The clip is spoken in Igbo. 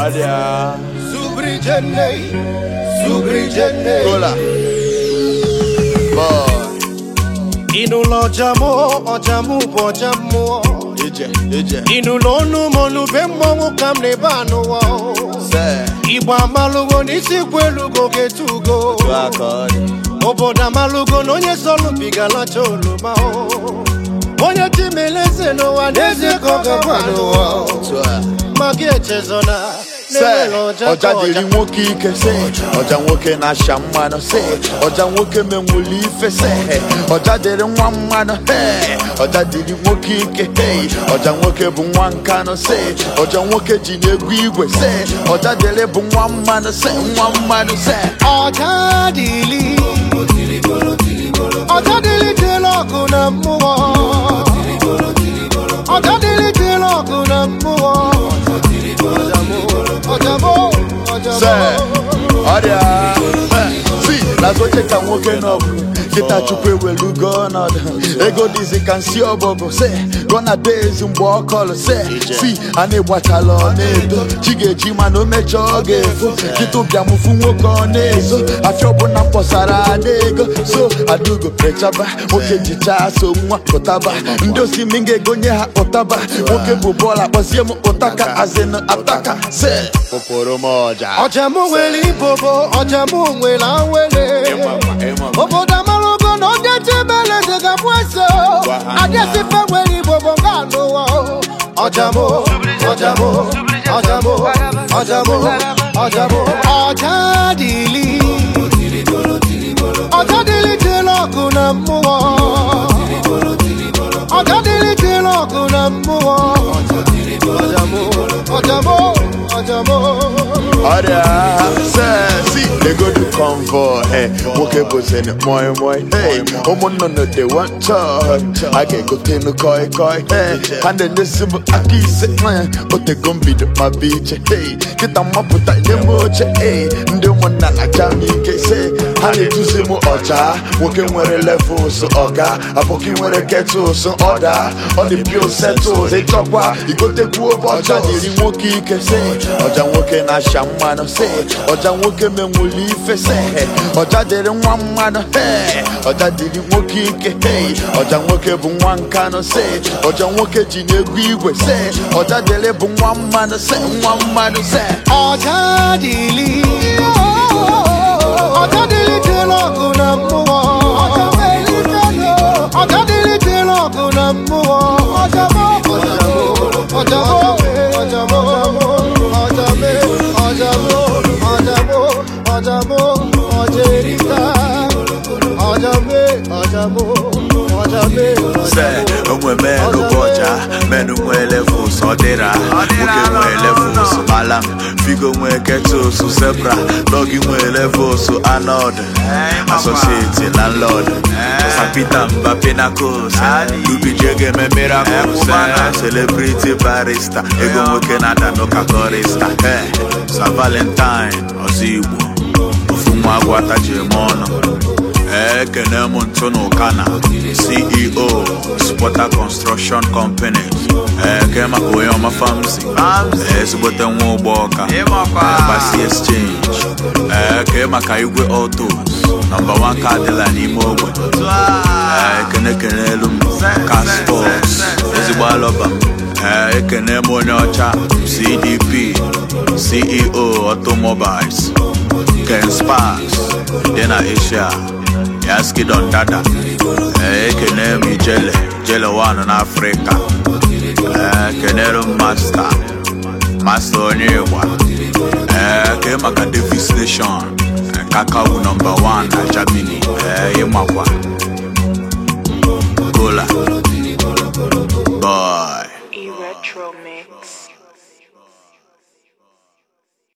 Adia. Subrijene, subrijene. Cola. Boy. Ịnụlọ ọjamụ, ọjamụ bụ ọja mmụọ. Ije, ije. Ịnụlọ ọnụ m ọnụ be mmọnwụ ka m na-ebe anụwa. Se. Igbo amalụgo n'isi kwu elugo ga-etugo. Tu akọni. Obodo amalụgo na onye sọlụbigalacha oroma. Onye timeleze n'ụwa n'ezie ka ọ gakwa n'ụwa. Tu a. Ma gị echezona Se. na-enwere ọja Ọja ka dịrị nwoke ike se. Ọja nwoke na-asha mmanụ se. Ọja nwoke menwuli ife se. Ọja dịrị nwa mmanụ he. Ọja dịrị nwoke ike he. Ọja nwoke bụ nwa nkanụ se. Ọja nwoke ji n'egwu igwe se. Ọja dịrị bụ nwa mmanụ se. Nwa mmanụ se. ọja dịlị ọja dịlị dịlị ọgụ na mmụọ ọja dịlị dịlị ọgụ na mmụọ ọjamụ Se, ọjamụ ọrịa si n'azụ oche ka nwoke n'ọgụ kịta chukwu ewelugo ọnọdụ ego dịzi ka nsi ọbọgụ se gọna dezi mgbe ọ kọlụ se si a na-egbachala ọ na-edo chi ga-eji mana o mechaa ọ ga-efo kịta ụbịamụfu nwoke ọ na-ezo afịa ọbụla mkpọsara ada ego so adugo rechaba nwoke jichaa so nwa pụtaba ndị osimi ga-egonye ha ụtaba nwoke bụ bọọlụ akpọzie m ụtaka azịnụ ataka se pụpụrụ m ọja ọjamụ nwere ibobo ọjamụ nwere awele obodo amarụgo na onye chibele dịgabụ eze adịsife nwere ibobo nga anụwa ọjamụ ọjamụ ọjamụ ọjamụ ọjamụ ọja dịlị ọja dịlị dịlị ọgụ na mmụọ ọja dịlị dịlị ọgụ na mmụọ ọjamụ ọjamụ ọjamụ ọrịa sesi legodu convoy eh, nwoke bụzini moi moi hey, ụmụnnụnụ dị wanchọ a ga-egotenu koi koi hey, ha na-enyesi m aka ise eh, otego mbido ma bụ iche hey, kịta mmapụta nye m oche hey, ndị ụmụnna na-aja m ike se ha na-eduzi m ọja nwoke nwere levels ọga abụkị nwere ketụls ọda ọ dị pio setụls ịchọkwa igotekwu ọja dịrị nwoke ike se ọja nwoke na-asha mmanụ se ọja nwoke menwuli ife se ọja dịrị nwa mmanụ he ọja dịrị nwoke ike he ọja nwoke bụ nwa nkanụ se ọja nwoke ji n'egwu igwe se ọja dịrị bụ nwa mmanụ se nwa mmanụ se ọja dịlị ọja dịlị dịlị ọgụ na mmụọ ọja dịlị dịlị ọgụ na mmụọ ọjamụ ọjamụ ọjamụ ọjamụ ọjamụ ọjamụ ọjamụ ọjerika ọjamụ ọjamụ ọjamụ se onwe menụ bụ ọja menụ nwee levels ọ dịra nwoke nwee levels alam figo nwee ketos zebra dọgi nwee levels anod asosieti landlord sapita mba pinacos dubijege eme miracles celebrity barista ego nwoke na-ada n'ụka korista sa valentine ọzọ igbo ofu nwa agwata ji eme ọnụ ekene m ntụ n'ụkana ceo spota construction company eke maka onye ọma famsi ezigbote nwa ụgbọ ọka basi exchange eke maka igwe autos nọmba 1 ka adịla n'ime ogbe ekene kene elu m ka sports ezigbo alọba m ekene m onye ọcha cdp ceo automobiles ken spas dị na asia yaskidon dada ekene m ijele jele wan n'afrịka ekenere m masta masta onye ịgba eke maka davis nation kakawu nọmba 1 na germany ịmakwa gola